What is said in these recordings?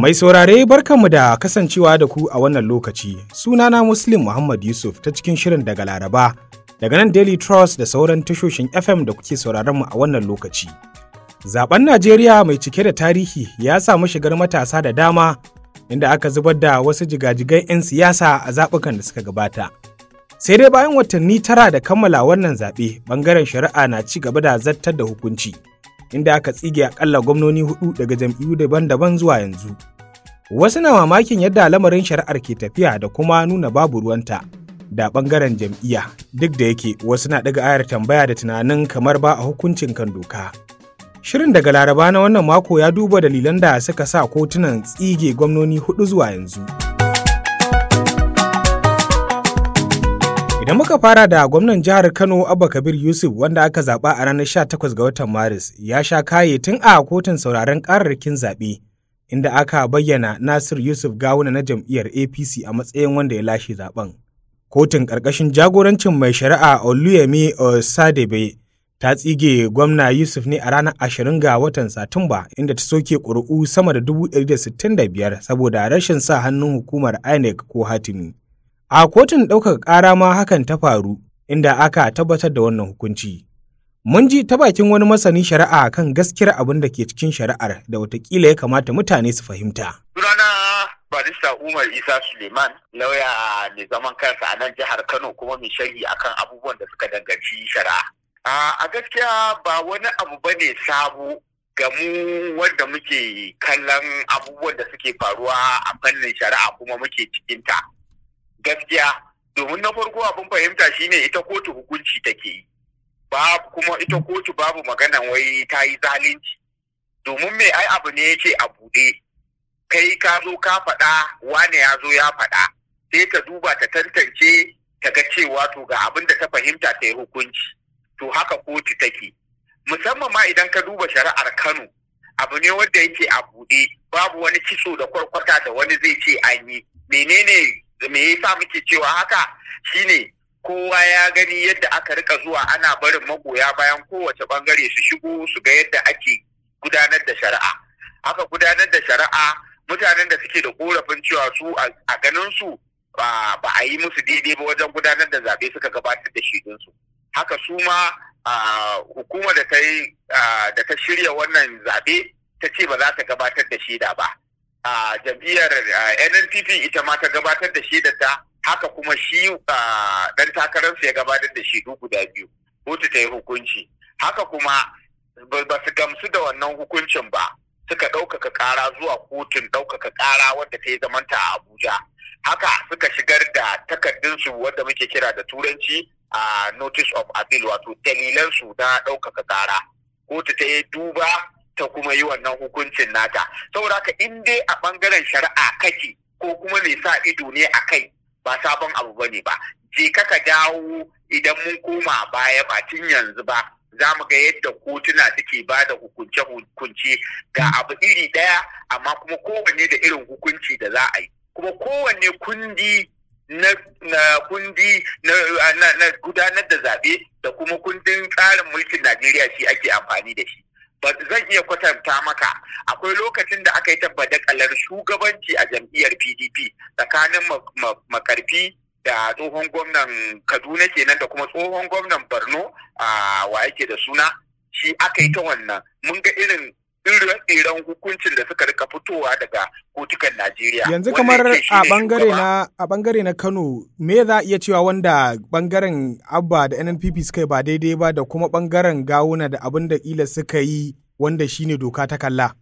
Mai saurare barkanmu da kasancewa da ku a wannan lokaci. Sunana Muslim Muhammad Yusuf ta cikin shirin daga Laraba. Daga nan Daily Trust da sauran tashoshin FM da kuke sauraron mu a wannan lokaci. Zaben Najeriya mai cike da tarihi ya samu shigar matasa da dama inda aka zubar da wasu jigajigan 'yan siyasa a zaɓukan da suka gabata. Sai dai bayan watanni tara da kammala wannan zaɓe, ɓangaren shari'a na ci gaba da zartar da hukunci. inda aka tsige akalla gwamnoni hudu daga jam'iyyu daban-daban zuwa yanzu. Wasu na mamakin yadda lamarin shari'ar ke tafiya da kuma nuna babu ruwanta da bangaren jam'iyya duk da yake wasu na daga ayar tambaya da tunanin kamar ba a hukuncin kan doka. Shirin daga Laraba na wannan mako ya duba dalilan da suka sa kotunan tsige gwamnoni hudu zuwa yanzu. Idan muka fara da gwamnan jihar Kano Abba Kabir Yusuf wanda aka zaba a ranar 18 ga watan Maris ya sha kaye tun a kotun sauraron kararrakin zaɓe inda aka bayyana Nasir Yusuf Gawuna na jam'iyyar APC a matsayin wanda ya lashe zaben. Kotun ƙarƙashin jagorancin mai shari'a Oluyemi Osadebe ta tsige gwamna Yusuf ne a ranar 20 ga watan Satumba inda ta soke ƙuri'u sama da 165 saboda rashin sa hannun hukumar INEC ko hatimi. A kotun ɗaukaka ƙara ma hakan ta faru inda aka tabbatar da wannan hukunci. Mun ji ta bakin wani masani shari'a kan gaskiyar abin da ke cikin shari'ar da watakila ya kamata mutane su fahimta. Sunana barista Umar Isa Suleiman lauya mai zaman kansa a nan jihar Kano kuma mai sharhi akan abubuwan da suka danganci shari'a. A gaskiya ba wani abu bane sabo ga mu wanda muke kallon abubuwan da suke faruwa a fannin shari'a kuma muke cikinta. gaskiya domin na farko abin fahimta shine ita kotu hukunci take yi babu kuma ita kotu babu magana wai ta yi zalunci domin me ai abu ne yake a buɗe kai ka zo ka faɗa wane ya zo ya faɗa sai ta duba ta tantance ta ga cewa to ga abin da ta fahimta ta yi hukunci to haka kotu take musamman ma idan ka duba shari'ar Kano abu ne wanda yake a buɗe babu wani kitso da kwarkwata da wani zai ce an yi menene me yasa muke cewa haka shine kowa ya gani yadda aka rika zuwa ana barin magoya bayan kowace bangare su shigo su ga yadda ake gudanar da shari'a aka gudanar da shari'a mutanen da suke da korafin cewa su a ganin su ba a yi musu daidai ba wajen gudanar da zaɓe suka gabatar da shaidunsu haka su ma hukumar da ta yi da ta shirya wannan zaɓe ta ce ba za ta gabatar da shaida ba a jam'iyyar NNPP ita ma ta gabatar da shi da ta haka kuma shi dan takararsa ya gabatar da shi guda biyu kotu ta yi hukunci haka kuma ba su gamsu da wannan hukuncin ba suka ɗaukaka ƙara zuwa kotun ɗaukaka ƙara wadda ta yi zamanta a Abuja haka suka shigar da takardunsu wadda muke kira da turanci a notice of appeal wato dalilansu na ɗaukaka ƙara kotu ta yi duba ta kuma yi wannan hukuncin nata saboda haka in dai a bangaren shari'a kake ko kuma mai sa ido ne a kai ba sabon abu bane ba je ka ka dawo idan mun koma baya ba tun yanzu ba za mu ga yadda kotuna suke ba da hukunce-hukunce ga abu iri ɗaya amma kuma kowanne da irin hukunci da za a yi kuma kowanne kundi na, na kundi na, na, na gudanar da zaɓe da kuma kundin tsarin mulkin Najeriya shi ake amfani da shi. ba zan iya kwatanta maka akwai lokacin da aka yi tabbadakalar shugabanci a jam'iyyar pdp tsakanin makarfi da tsohon gwamnan kaduna kenan da kuma tsohon gwamnan borno a wa yake da suna shi aka yi ta wannan mun ga irin irin hukuncin da suka rika fitowa daga kotukan Najeriya. Yanzu kamar a bangare na a bangare na Kano me za a iya cewa wanda bangaren Abba da NNPP suka yi ba daidai ba da kuma bangaren Gawuna da abin da kila suka yi wanda shine doka ta kalla.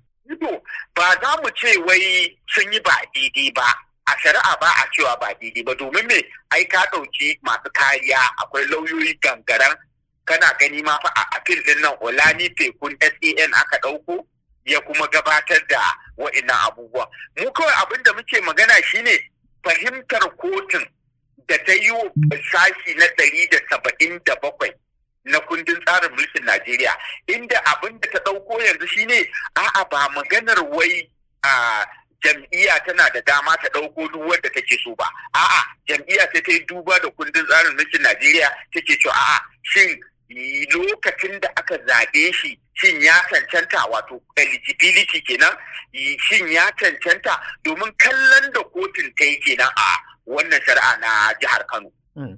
Ba za mu ce wai sun yi ba daidai ba. A shari'a ba a cewa ba daidai ba domin me ai ka ɗauki masu kariya akwai lauyoyi gangaran kana gani ma fa a apil din nan Olani Tekun SAN aka ɗauko ya kuma gabatar da wa'innan abubuwa. Mu kawai abin da muke magana shine fahimtar kotun da ta yi sashi na ɗari da saba'in da bakwai na kundin tsarin mulkin Najeriya inda abin da ta ɗauko yanzu shine a'a ba maganar wai a jam'iyya tana da dama ta ɗauko duk wanda take so ba a'a jam'iyya sai ta yi duba da kundin tsarin mulkin Najeriya take cewa a'a shin lokacin da aka zaɓe shi shin ya cancanta wato eligibility kenan shin ya cancanta domin kallon da kotun ta yi kenan a wannan shari'a na jihar Kano.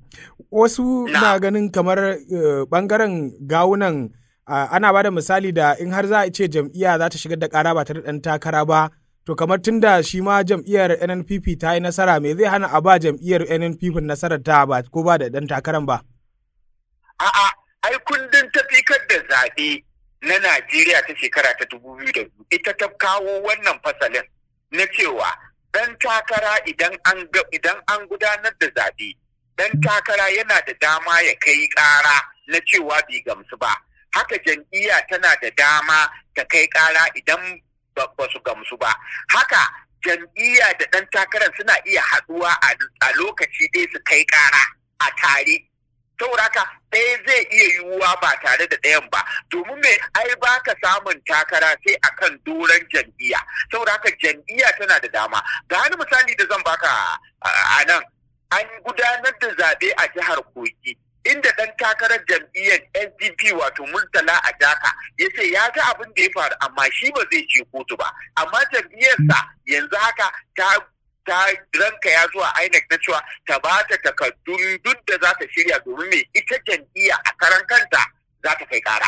Wasu na ganin kamar bangaren gawunan ana ba da misali da in har za a ce jam'iyya za ta shigar da kara ba ta da ɗan takara ba to kamar tun da shi ma jam'iyyar NNPP ta yi nasara me zai hana a ba jam'iyyar NNPP nasarar ta ba ko ba da ɗan takaran ba. A'a, ai kundin tafikar da zaɓe na Najeriya ta shekara ta dubu biyu da ita ta kawo wannan fasalin na cewa ɗan takara idan an idan an gudanar da zaɓe ɗan takara yana da dama ya kai ƙara na cewa bai gamsu ba. Haka jam'iyya tana da dama ta kai ƙara idan ba su gamsu ba. Haka jam'iyya da ɗan takarar suna iya haɗuwa a lokaci ɗaya su kai ƙara a tare. saboda haka ɗaya zai iya yiwuwa ba tare da ɗayan ba domin me ai ba ka samun takara sai akan doron jam'iyya saboda haka jam'iyya tana da dama ga wani misali da zan baka a nan an gudanar da zaɓe a jihar kogi inda ɗan takarar jam'iyyar SDP wato Murtala a Jaka ya ce ya ga abin da ya faru amma shi ba zai je kotu ba amma jam'iyyarsa yanzu haka ta ta ranka ya zuwa INEC na cewa ta ba ta takardun duk da za ta shirya domin me ita jam'iyya a karan kanta za ta kai kara.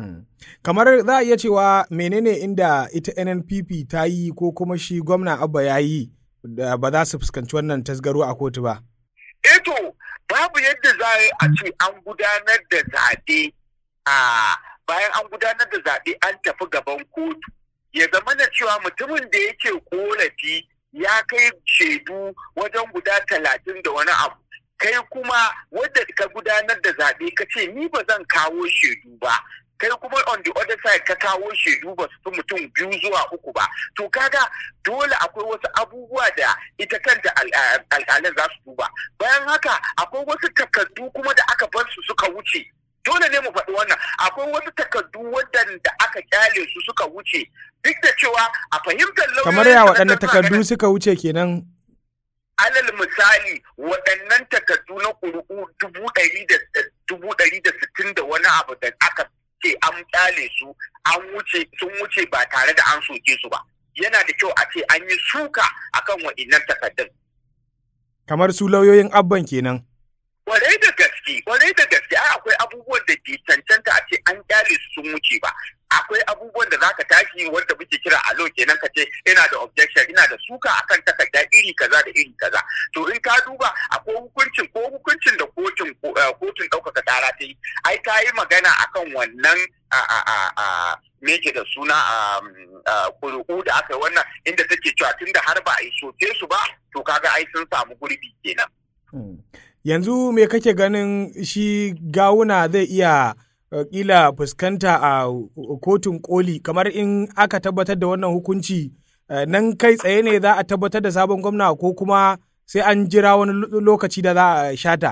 Kamar za a iya cewa menene inda ita NNPP ta yi ko kuma shi gwamna Abba ya yi da ba za su fuskanci wannan tasgaro a kotu ba. Eto babu yadda za a ce an gudanar da zaɓe a bayan an gudanar da zaɓe an tafi gaban kotu ya zama na cewa mutumin da yake korafi ya kai shaidu wajen guda talatin da wani abu kai kuma wadda ka gudanar da zaɓe ka ce ni ba zan kawo shaidu ba kai kuma on the other side ka kawo shaidu ba su fi mutum biyu zuwa uku ba to kaga dole akwai wasu abubuwa da ita kanta al'alin za su duba bayan haka akwai wasu takardu kuma da aka bar su suka wuce dole ne mu faɗi wannan akwai wasu takardu waɗanda aka kyale su suka wuce duk da cewa a fahimtar lauyoyi kamar ya waɗanda takardu suka wuce kenan alal misali waɗannan takardu na ƙuri'u dubu ɗari da dubu ɗari da sittin da wani abu da aka ce an kyale su an wuce sun wuce ba tare da an soke su ba yana da kyau a ce an yi suka akan waɗannan takardun kamar su lauyoyin abban kenan kwarai da gaske kwarai da gaske ai akwai abubuwan da ke cancanta a ce an kyale su sun wuce ba akwai abubuwan da zaka tashi wanda muke kira alo kenan ka ce ina da objection ina da suka akan takarda iri kaza da iri kaza to in ka duba akwai hukuncin ko hukuncin da kotun kotun ɗaukaka ƙara ta yi ai ta yi magana akan wannan a a a a me ke da suna a kuri'u da aka yi wannan inda take cewa tunda har ba a yi soke su ba to kaga ai sun samu gurbi kenan yanzu me kake ganin shi gawuna zai iya kila fuskanta a kotun koli kamar in aka tabbatar da wannan hukunci nan kai tsaye ne za a tabbatar da sabon gwamna ko kuma sai an jira wani lokaci da za a shata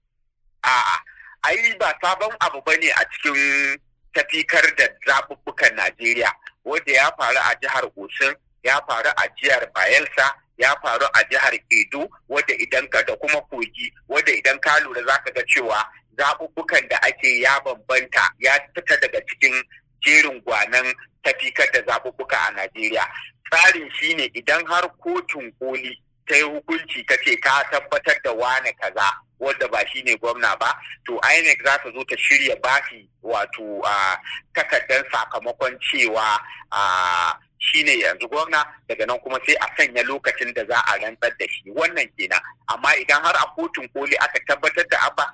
a'a ai ba sabon abu ba ne a cikin tafikar da zaɓuɓɓukan najeriya wanda ya faru a jihar osun ya faru a jihar bayelsa ya faru a jihar Edo wadda idan ka da kuma kogi wadda idan ka lura za ka ga cewa zaɓuɓɓukan da ake ya bambanta ya fita daga cikin jerin gwanan tafikar da zaɓuɓɓuka a Najeriya. Tsarin shine idan har kotun koli ta yi hukunci ta ce ta tabbatar da wane kaza wadda ba shine gwamna ba to INEC za ta zo ta shirya bashi wato takardar sakamakon cewa shine yanzu gwamna daga nan kuma sai a sanya lokacin da za a rantsar da shi wannan kenan amma idan har a kotun koli aka tabbatar da abba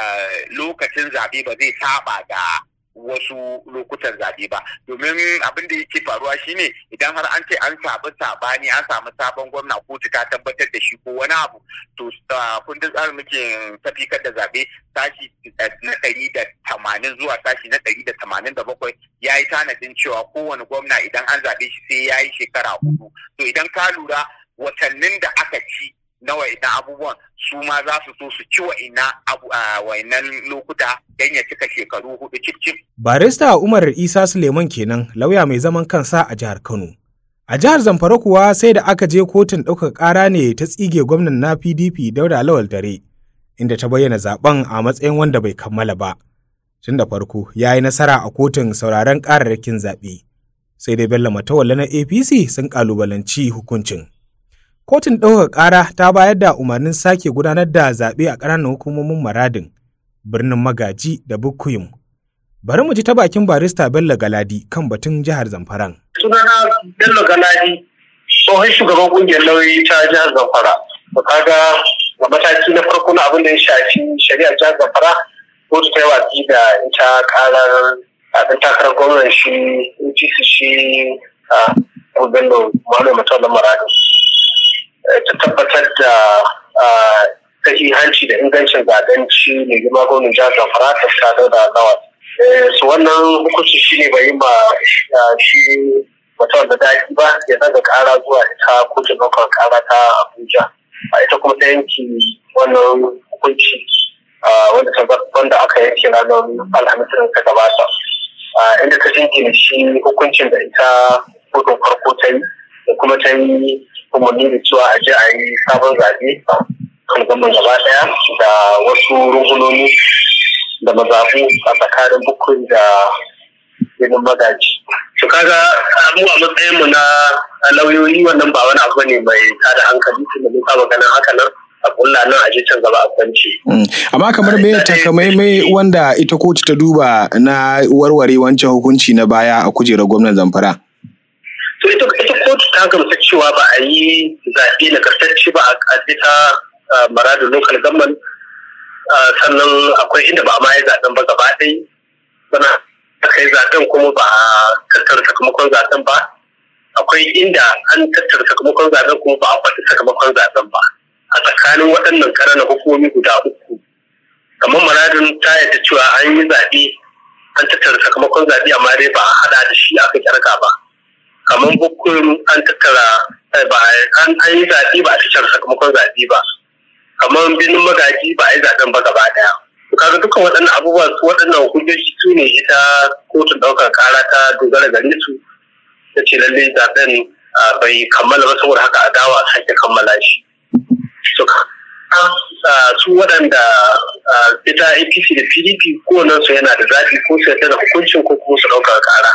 lokacin zaɓe ba zai saba da wasu lokutan zaɓe ba domin abin da yake faruwa shine idan har an ce an samu sabani an samu sabon gwamna kotu ta tabbatar da shi ko wani abu to kundin tsarin muke tafikar da zaɓe sashi na ɗari da tamanin zuwa sashi na ɗari da tamanin da bakwai ya yi tanadin cewa kowane gwamna idan an zaɓe shi sai ya yi shekara hudu to idan ka lura watannin da aka ci na wa'ina abubuwan su ma za su so su ci wa'ina wa'inan lokuta don ya cika shekaru hudu cif Barista Umar Isa Suleiman kenan lauya mai zaman kansa a jihar Kano. A jihar Zamfara kuwa sai da aka je kotun ɗaukar ƙara ne ta tsige gwamnan na PDP Dauda Lawal Dare, inda ta bayyana zaben a matsayin wanda bai kammala ba. tun da farko ya yi nasara a kotun sauraron ƙararrakin zaɓe sai dai bello matawalle na apc sun ƙalubalanci hukuncin kotun ɗaukar ƙara ta bayar da umarnin sake gudanar da zaɓe a ƙananan hukumomin maradin birnin magaji da bukuyum bari mu ji ta bakin barista bello galadi kan batun jihar zamfaran sunana bello galadi tsohon shugaban ƙungiyar lauyoyi ta jihar zamfara to kaga ga mataki na farko na abin da ya shafi shari'ar jihar zamfara kotu ta yi watsi da ita karar ɗan takarar gwamnan shi UTC shi a bello malam mutum maradin ta tabbatar da hanci da ingancin zaben ci mai girma gwamnan jihar zamfara ta sadar da nawa su wannan hukunci shi ne bai yi ma shi mutum da daɗi ba ya daga ƙara zuwa ita kotun ɗaukar ƙara ta abuja a ita kuma ta yanki wannan hukunci wanda aka yanke ranar alhamis ta gabata inda ta jingina shi hukuncin da ita kotun farko ta yi da kuma ta yi umarni da cewa a je a yi sabon zaɓe kan gaban gaba ɗaya da wasu rungunoni da mazafu a tsakanin bukun da ginin magaji. Su kaga mu a matsayinmu na lauyoyi wannan ba wani abu ne mai tada hankali tun da mun saba ganin haka nan a kulla nan a can gaba a kwanci. Amma kamar me takamaimai wanda ita kotu ta duba na warware wancan hukunci na baya a kujerar gwamnan Zamfara. To ita kotu ta gamsa cewa ba a yi zaɓe na kartacce ba a ita maradu local government sannan akwai inda ba a ma yi zaɓen ba gaba ɗaya. Sana aka yi zaɓen kuma ba a tattara sakamakon zaɓen ba. Akwai inda an tattara sakamakon zaɓen kuma ba a faɗi sakamakon zaɓen ba. a tsakanin waɗannan ƙananan hukumomi guda uku kamar maradin ta yadda cewa an yi zaɓe an tattara sakamakon zaɓe amma dai ba a haɗa da shi aka kyarka ba kamar bukun an tattara ba an yi zaɓe ba a tattara sakamakon zaɓe ba kamar binin magaji ba a yi zaɓen ba gaba ɗaya kaga dukkan waɗannan abubuwa su waɗannan hujjoji su ne ita kotun ɗaukar ƙara ta dogara gare su ta ce lallai zaɓen bai kammala ba saboda haka a dawa a sake kammala shi su waɗanda ita apc da pdp kowannen su yana da zaɓi ko su yadda da hukuncin ko kuma su ɗaukar ƙara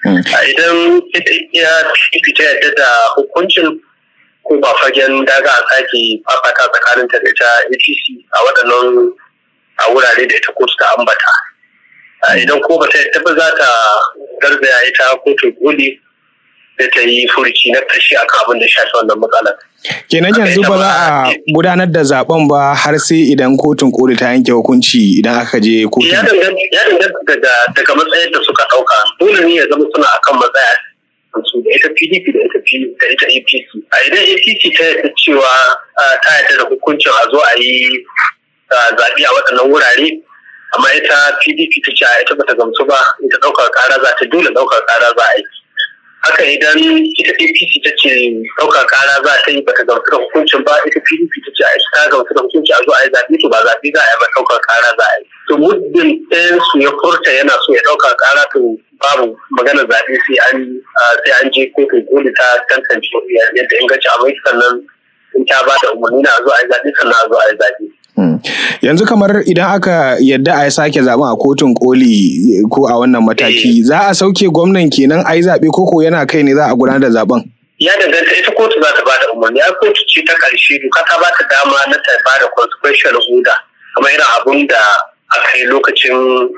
idan ita pdp ta yadda da hukuncin ko ba fagen daga a sake fafata tsakanin ta da ita apc a waɗannan a wurare da ita kotu ta ambata idan ko ba ta yadda ba za ta garzaya ita kotun koli da ta yi furuci na tashi akan abin da shafi wannan matsalar. Kenan yanzu ba za a gudanar da zaben ba har sai idan kotun koli ta yanke hukunci idan aka je kotun. Ya danganta daga matsayin da suka ɗauka. Dole ne ya zama suna akan matsaya su da ita PDP da ita da ita APC. A idan APC ta yarda cewa ta yarda da hukuncin a zo a yi zaɓe a waɗannan wurare amma ita PDP ta ce a ita bata gamsu ba ita ɗaukar ƙara za ta dole ɗaukar ƙara za a yi. haka idan ita apc ta ce ɗaukar kara za ta yi bata gamsu da hukuncin ba ita pdp ta ce a ta gamsu da hukunci a zo a yi zaɓe to ba zaɓe za a yi ba ɗaukar kara za a yi to muddin ɗayan su ya furta yana so ya ɗaukar kara to babu maganar zaɓe sai an sai an je kotun koli ta tantance yadda inganci a mai sannan in ta ba da umarni na a zo a yi zaɓe sannan a zo a yi zaɓe. yanzu kamar idan aka yadda a sake zaben a kotun koli ko a wannan mataki za a sauke gwamnan kenan a yi zaɓe koko yana kai ne za a gudanar da zaben ya danganta ita kotu za ta ba da umarni a kotu ce ta ƙarshe doka ta ba ta dama na ta ba da consequential order kamar irin abun da aka yi lokacin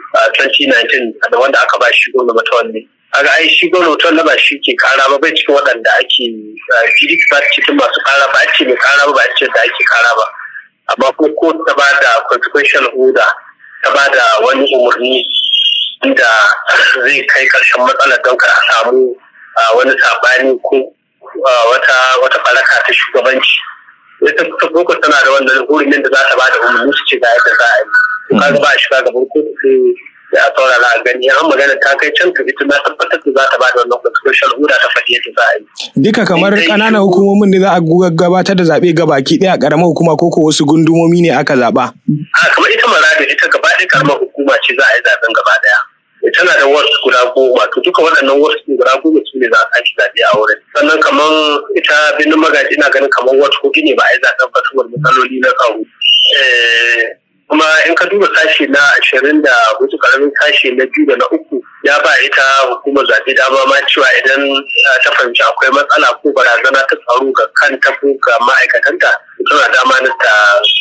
2019 da wanda aka ba shi gwamna matawanne aga ai shi gwamna matawanne ba shi ke kara ba bai cikin waɗanda ake pdp ba cikin masu kara ba a ce mai kara ba ba a ce da ake kara ba amma ko ko ta ba da consequential order ta ba da wani umarni da zai kai karshen matsalar don kar a samu wani sabani ko wata wata baraka ta shugabanci ita ta boko tana da wannan hurumin da za ta ba da umarni su ce ga yadda za a yi kaga ba a shiga gaban kotu sai ya saurara a gani an magana ta kai can ta ita na tabbatar da za ta ba da wannan consequential order ta faɗi yadda za a yi duka kamar ƙananan hukumomin ne za a gabatar da zaɓe gabaki ɗaya a ƙaramar hukuma ko ko wasu gundumomi ne aka zaɓa. a kamar ita maradin ita gaba ɗaya ƙaramar hukuma ce za a yi zaɓen gaba ɗaya tana da wasu guda goma to duka waɗannan wasu guda goma su ne za a sake zaɓe a wurin sannan kamar ita birnin magaji ina ganin kamar wasu hudu ne ba a yi zaɓen ba saboda matsaloli na tsaro kuma in ka duba sashi na ashirin da hudu karamin sashi na biyu da na uku ya ba ita hukumar zaɓe dama ma cewa idan ta fahimci akwai matsala ko barazana ta tsaro ga kanta ko ga ma'aikatanta tana dama na ta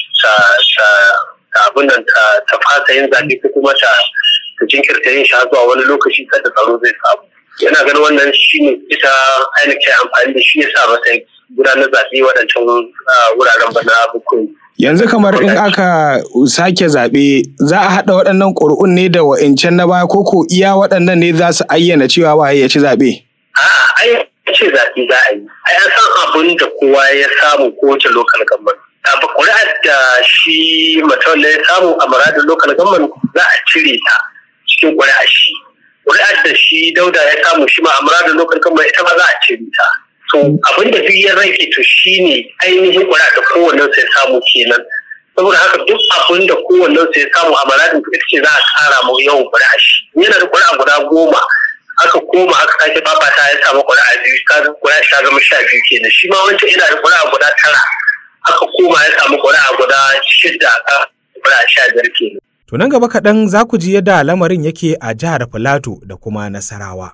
abin nan ta fasa yin zaɓe ko kuma ta jinkirta yin sha zuwa wani lokaci kada tsaro zai samu yana ganin wannan shi ne ita ainihin amfani da shi ya sa masa gudanar zaɓe waɗancan wuraren bana bukun yanzu kamar in aka sake zaɓe za a haɗa waɗannan ƙuri'un ne da wa'incan na baya koko iya waɗannan ne za su ayyana cewa waye ya ci zaɓe? A'a, ai ce zaɓe za a yi. Ai an san abin da kowa ya samu kowace lokal gamban. Abu ƙuri'ar da shi mutum ya samu a muradin lokal gamban za a cire ta cikin ƙuri'ar shi. Ƙuri'ar da shi dauda ya samu shi ma a muradin lokal gamban ita ma za a cire ta. to abin da duk ya rage to shine ainihin kura da kowannen sai samu kenan saboda haka duk abin da kowannen sai samu a maradin ita ce za a kara mu yawan kura shi yana da kura guda goma aka koma aka sake babata ya samu kura biyu ka kura shi ta zama sha biyu kenan shi ma wancan yana da kura guda tara aka koma ya samu kura guda shida ka kura sha biyar kenan. To nan gaba kaɗan za ku ji yadda lamarin yake a jihar Filato da kuma Nasarawa.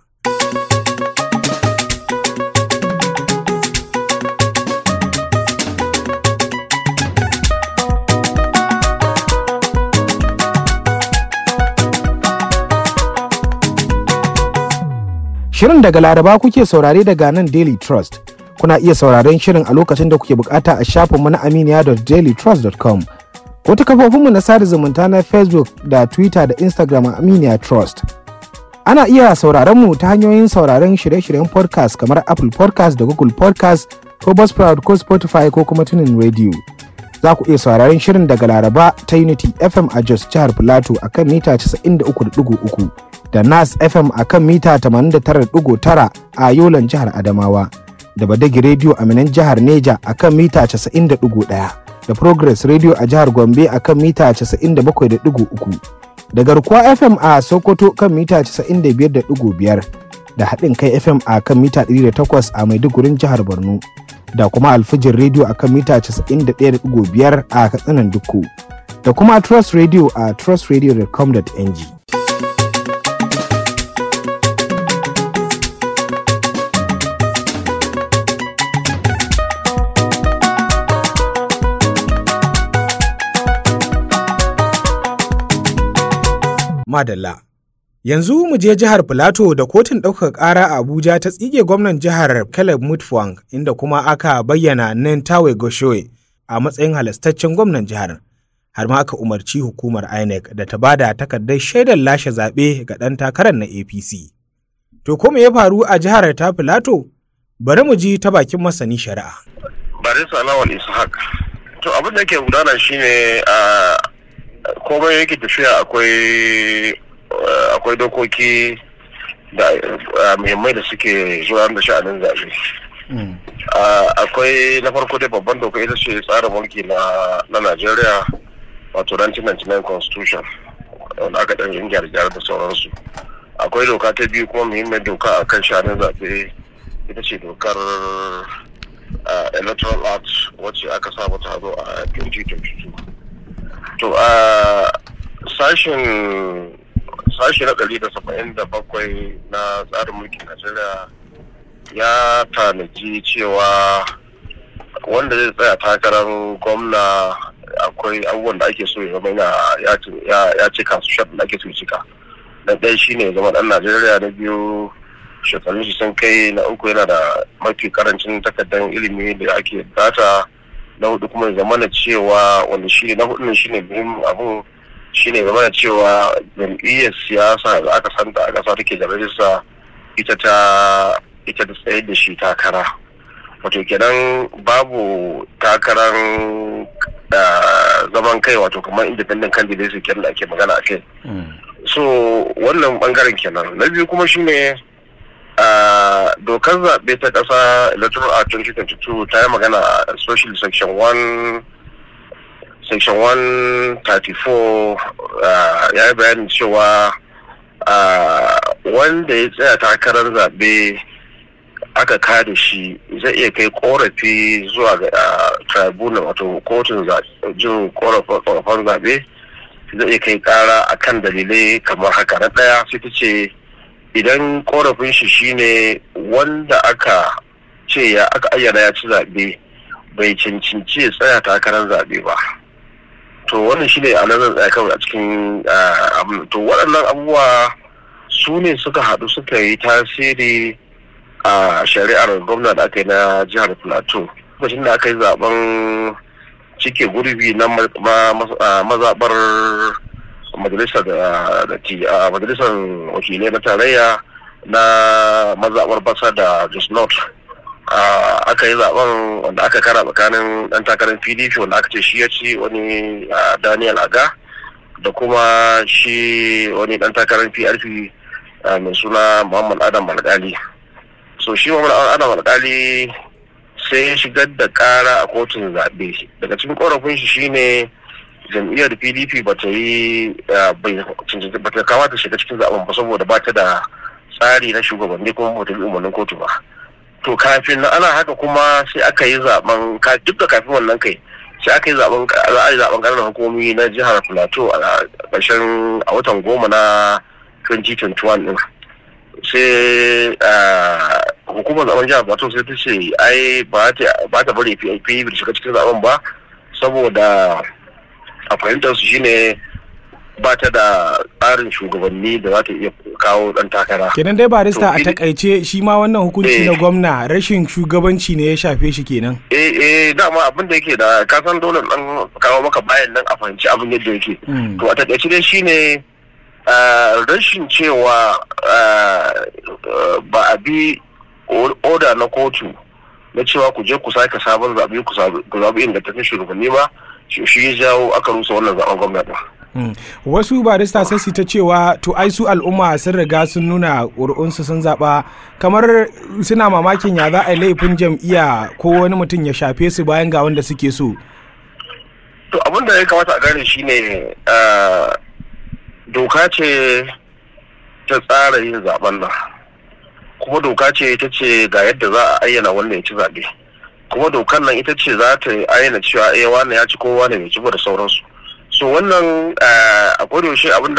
Shirin daga Laraba kuke saurare daga nan Daily Trust. Kuna iya sauraren shirin a lokacin da kuke bukata a shafinmu na aminiya.dailytrust.com ko ta kafofinmu na sada zumunta na Facebook da Twitter da Instagram a Aminiya Trust. Ana iya sauraron mu ta hanyoyin sauraron shirye-shiryen podcast kamar Apple podcast da Google podcast ko Buzzsprout ko Spotify ko kuma tunin radio. Za ku iya sauraron shirin daga Laraba ta Unity FM a Jos jihar Filato a kan mita 93.3. da nas fm a kan mita 89.9 a yolan jihar adamawa da badagi radio a minan jihar neja a kan mita 90.1 da progress radio a jihar gombe a kan mita 97.3 da garkuwa fm a sokoto kan mita 95.5 da haɗin kai fm a kan mita 108 a maidugurin jihar borno da kuma alfijin radio a kan mita 91.5 a katsinan dukku da kuma trust radio a trustradio.com.ng Madalla. Yanzu mu je jihar Filato da kotun ɗaukaka ƙara a Abuja ta tsige gwamnan jihar Caleb Mutfwang inda kuma aka bayyana Nentawe Goshoe a matsayin halastaccen gwamnan jihar. Har ma aka umarci hukumar INEC da ta bada takardar shaidar lashe zaɓe ga ɗan takarar na APC. To ko me ya faru a jihar ta Filato? Bari mu ji ta bakin masani shari'a. Barisa Lawal Ishaq. To abin da ke gudana shine a komai yake tafiya akwai akwai dokoki da muhimmai da suke zuwa da sha'anin zaɓe. akwai na farko dai babban doka ita ce tsarin mulki na Najeriya wato 1999 constitution wanda aka ɗan yin gyare-gyare da sauransu akwai doka ta biyu kuma muhimmin doka a kan sha'anin zaɓe ita ce dokar electoral act wacce aka sa mata hazo a 2022 to a sashen sashi na ɗari da saba'in da bakwai na tsarin mulkin najeriya ya tanaji cewa wanda zai tsaya takarar gwamna akwai abubuwan da ake so ya zama ya cika su shaɗin da ake so cika na ɗaya shine zama ɗan najeriya na biyu shekarun shi sun kai na uku yana da mafi karancin takardar ilimi da ake data na hudu kuma zamana cewa wanda shi na hudu shi ne muhimmin abun shi ne zamana cewa jam'iyyar siyasa da aka santa a ƙasa take da rajista ita ta ita ta tsaye da shi takara wato kenan babu takarar zaman kai wato kamar independent candidate su kenan da ake magana a kai so wannan bangaren kenan na biyu kuma shine Uh, dokar zaɓe ta ƙasa electoral act 2022 ta yi magana especially section 1 section 134 uh, ya yi bayanin cewa uh, wanda ya tsaya takarar zaɓe aka kada shi zai iya kai korafi zuwa ga tribunal wato kotun jin korafin zaɓe zai iya kai kara akan dalilai kamar haka na ɗaya sai ta ce idan korafin shi shine wanda aka ce ya aka ayyana ya ci zaɓe bai cancanci ya tsaya takarar zaɓe ba to wannan shine a nan tsaya kawai a cikin to waɗannan abubuwa su ne suka haɗu suka yi tasiri a shari'ar gwamna da aka yi na jihar plateau lokacin da aka yi zaben cike gurbi na mazaɓar majalisar da majalisar wakilai na tarayya na mazaɓar basa da just not aka yi zaben wanda aka kara tsakanin dan takarar pdp wanda aka ce shi ya ci wani daniel aga da kuma shi wani dan takarar prp mai suna muhammad adam alkali so shi muhammad adam alkali sai ya shigar da kara a kotun zaɓe daga cikin korafin shi shine jam'iyyar pdp ba ta yi ba ta kamata shiga cikin zaben ba saboda ba ta da tsari na shugabanni kuma ba ta bi umarnin kotu ba to kafin ana haka kuma sai aka yi zaben duk da kafin wannan kai sai aka yi zaben za a yi zaben ƙananan hukumomi na jihar plateau a ƙarshen a watan goma na 2021 din sai hukumar zaben jihar plateau sai ta ce ai ba ta bari pdp shiga cikin zaben ba saboda a fahimtar su shine ba ta da tsarin shugabanni da za ta iya kawo dan takara. Kenan dai barista a takaice shi ma wannan hukunci na gwamna rashin shugabanci ne ya shafe shi kenan. Eh eh dama abin da yake da ka san dole dan kawo maka bayan nan a fahimci abin yadda yake. To a takaice dai shine rashin cewa ba a bi oda na kotu na cewa ku je ku sake sabon zaɓe ku zaɓi ingantaccen shugabanni ba shi ya jawo aka rusa wannan zaɓen gwamnati. Mm. wasu barista sai su ta cewa to ai su al'umma sun riga sun nuna ƙuri'unsu sun zaɓa kamar suna mamakin ya za a yi laifin jam'iyya ko wani mutum ya shafe su bayan ga wanda suke so to abin da ya kamata a gane shine doka ce ta tsara yin zaben nan kuma doka ce ita ce ga yadda za a ayyana wanda ya ci zaɓe kuma dokan nan ita ce za ta ayyana cewa eh wane ya ci ko wane bai ci ba da sauransu so wannan a yaushe abinda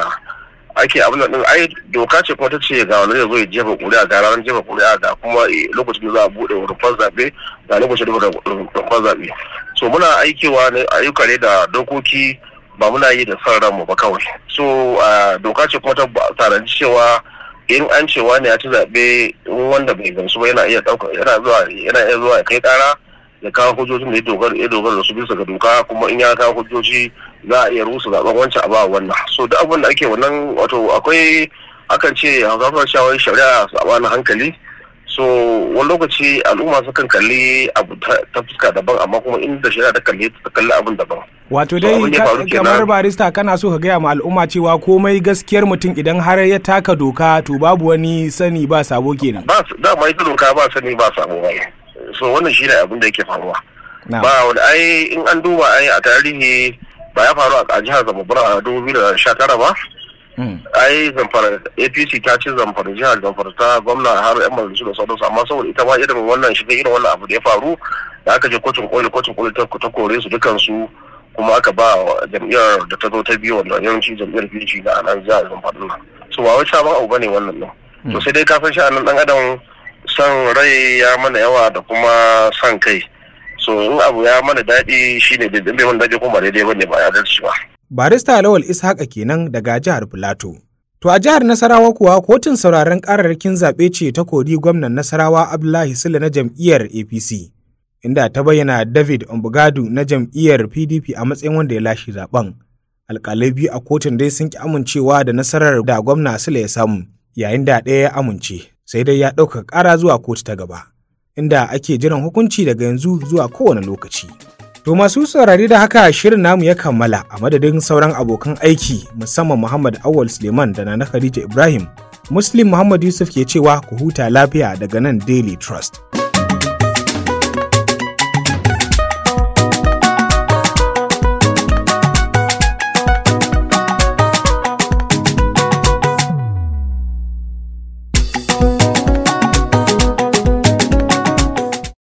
ake abin da din ai doka ce kuma ta ce ga wani zai zo ya jefa kuri'a ga ranar jefa kuri'a ga kuma lokacin da za a bude rumfar zaɓe ga lokacin da rumfar zaɓe so muna aikewa ne ayyuka ne da dokoki ba muna yi da son ranmu ba kawai so doka ce kuma ta tanaji cewa in an ce wani ya ci zaɓe wanda bai gamsu ba yana iya ɗauka yana zuwa yana iya zuwa ya kai ƙara ya kawo hujjojin da ya dogara ya dogara da su bisa ga doka kuma in ya kawo hujjoji za a iya rusa zaben wancan a ba wannan so duk abin da ake wannan wato akwai akan ce hausafar shawar shari'a sabanin hankali so wani lokaci al'umma sukan kalli abu ta fuska daban amma kuma inda shari'a ta kalli ta kalli abin daban wato dai kamar barista kana so ka gaya ma al'umma cewa komai gaskiyar mutum idan har ya taka doka to babu wani sani ba sabo kenan ba dama ita doka ba sani ba sabo ba so wannan shi ne abin da yake faruwa ba wani ai in an duba ai a tarihi ba ya faru a jihar zamfara a dubu biyu da sha tara ba ai zamfara apc ta ci zamfara jihar zamfara ta gwamna har yan majalisu da sauransu amma saboda ita ma irin wannan shiga irin wannan abu da ya faru da aka je kotun koli kotun koli ta kore su dukansu kuma aka ba jam'iyyar da ta zo ta biyu wanda yawanci jam'iyyar pdp na nan jihar zamfara nan so ba wai sabon abu bane wannan nan to sai dai kafin sha'anin dan adam son rai ya mana yawa da kuma son kai so in abu ya mana daɗi shine bai bai mana daɗi kuma daidai bane ba ya dace ba barista lawal ishaqa kenan daga jihar filato to a jihar nasarawa kuwa kotun sauraron kararrakin zaɓe ce ta kori gwamnan nasarawa abdullahi sule na jam'iyyar apc inda ta bayyana david ombugadu na jam'iyyar pdp a matsayin wanda ya lashe zaben alƙalai biyu a kotun dai sun ki amincewa da nasarar da gwamna sule ya samu yayin da ɗaya ya amince sai dai ya ɗauka ƙara zuwa kotu ta gaba inda ake jiran hukunci daga yanzu zuwa kowane lokaci. To masu saurari da haka shirin namu ya kammala a madadin sauran abokan aiki musamman Muhammad Awal Suleiman da Nana Khadija Ibrahim. Muslim Muhammad Yusuf ke cewa ku huta lafiya daga nan Daily Trust.